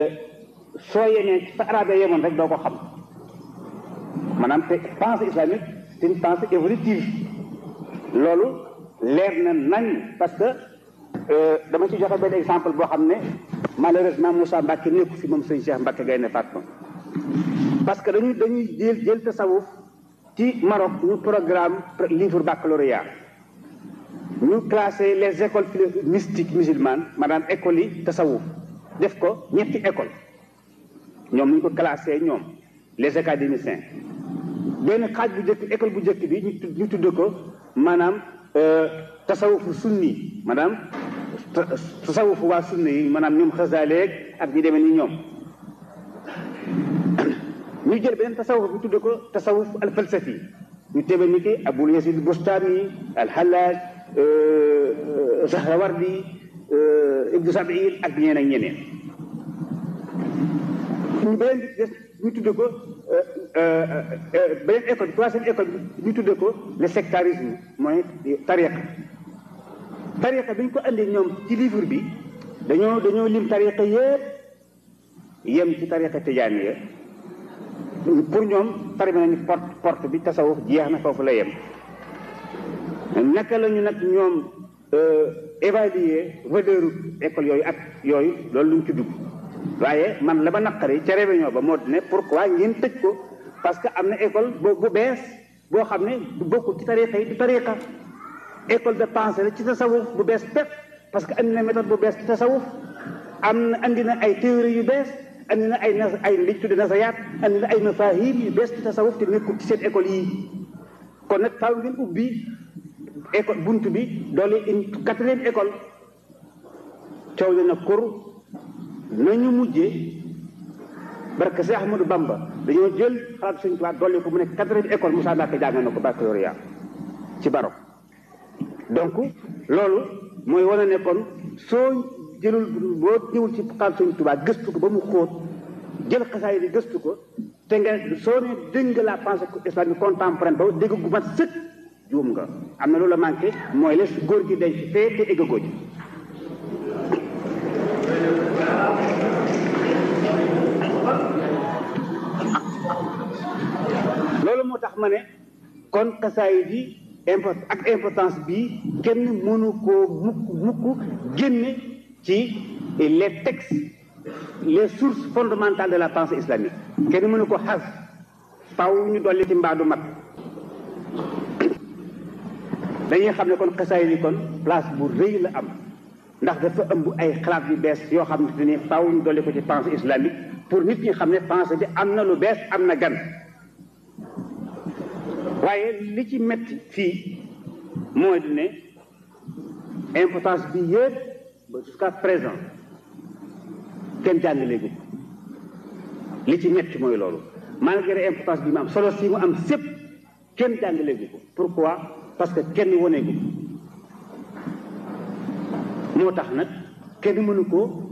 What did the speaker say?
soo yemee fa arabe yemoon rek doo ko xam maanaam te pensée islamique c'est une pensée évolutive loolu leer na nañ parce que dama ci joxe benn exemple boo xam ne malheureusement Moussa Mbacke nekku fi moom sëñ Cheikh Mbacke Gaynde Fatma parce que dañuy dañuy jël jël tasawuf ci Maroc ñu programme livre baccalauréat ñu classé les écoles mystiques musulmanes maanaam écoles yi tasawuf def ko ñetti école ñoom ñu ko classé ñoom les académiciens benn xaaj bu njëkk école bu njëkk bi ñu ñu tudd ko maanaam tasawufu sunni maanaam tasawufu waa sunni yi maanaam ñoom xasaaleeg ak ñi demee ni ñoom ñu jël beneen tasawuf bi tudd ko tasawuf al falsafi ñu tebe ni ki abul yasid bustami al hallaj zahrawardi ibnu sabil ak ñeneen ak ñeneen ñu beneen bi des ñu tudd ko beneen école bi troisième école bi ñu tudd ko le sectarisme mooy tariqa tariqa bi ñu ko andi ñoom ci livre bi dañoo dañoo lim tariqa yëpp yem ci tariqa tijaaniya pour ñoom pare nañu porte porte bi tasawuf jeex na foofu la yem naka la ñu nag ñoom évaluer valeur école yooyu ak yooyu loolu luñ ci dugg waaye man la ba naqari ca réunion ba moo di ne pourquoi ngeen tëj ko parce que am na école bu bu bees boo xam ne du bokkul ci tariqa yi du tariqa école de pensée la ci tasawuf bu bees pepp parce que andi na méthode bu bees ci tasawuf am na andi na ay théorie yu bees andi na ay nas ay liñ tudde nasayaat andi na ay mafahim yu bees ci tasawuf te nekkul ci seen école yi kon nag faaw ngeen ubbi école bunt bi doole une quatrième école coow li na kur nañu mujjee barke si Ahmadou Bamba dañoo jël xalaat suñu tubaab dolli ko mu nekk quatrième école Moussa Mbacke jàng na ko baccalauréat ci Barok donc loolu mooy wane ne kon soo jëlul boo ñëwul ci xalaat suñu tubaab gëstu ko ba mu xóot jël xasaay di gëstu ko te nga soo ne dégg nga la pensée islamique contemporaine ba dégg gu mat sëkk juum nga am na loolu la manqué mooy la góor gi denc fee te éggagoo ji loolu moo tax ma ne kon xasaay bi import ak importance bi kenn mënu koo mukk mukk génne ci les textes les sources fondamentales de la pensée islamique kenn mënu ko xas faw ñu dolli ci mbaadu mat dañuy xam ne kon xasaay bi kon place bu rëy la am ndax dafa ëmb ay xalaat yu bees yoo xam ne ni faw ñu dolli ko ci pensée islamique pour nit ñi xam ne pensée bi am na lu bees am na gan waaye li ci metti fii mooy di ne importance bi yëpp ba jusqu'à présent kenn jàngaleegu li ci metti mooy loolu malgré importance bi mu am solo si mu am sépp kenn jàngaleegu ko pourquoi parce que kenn waneegu moo tax nag kenn mënu ko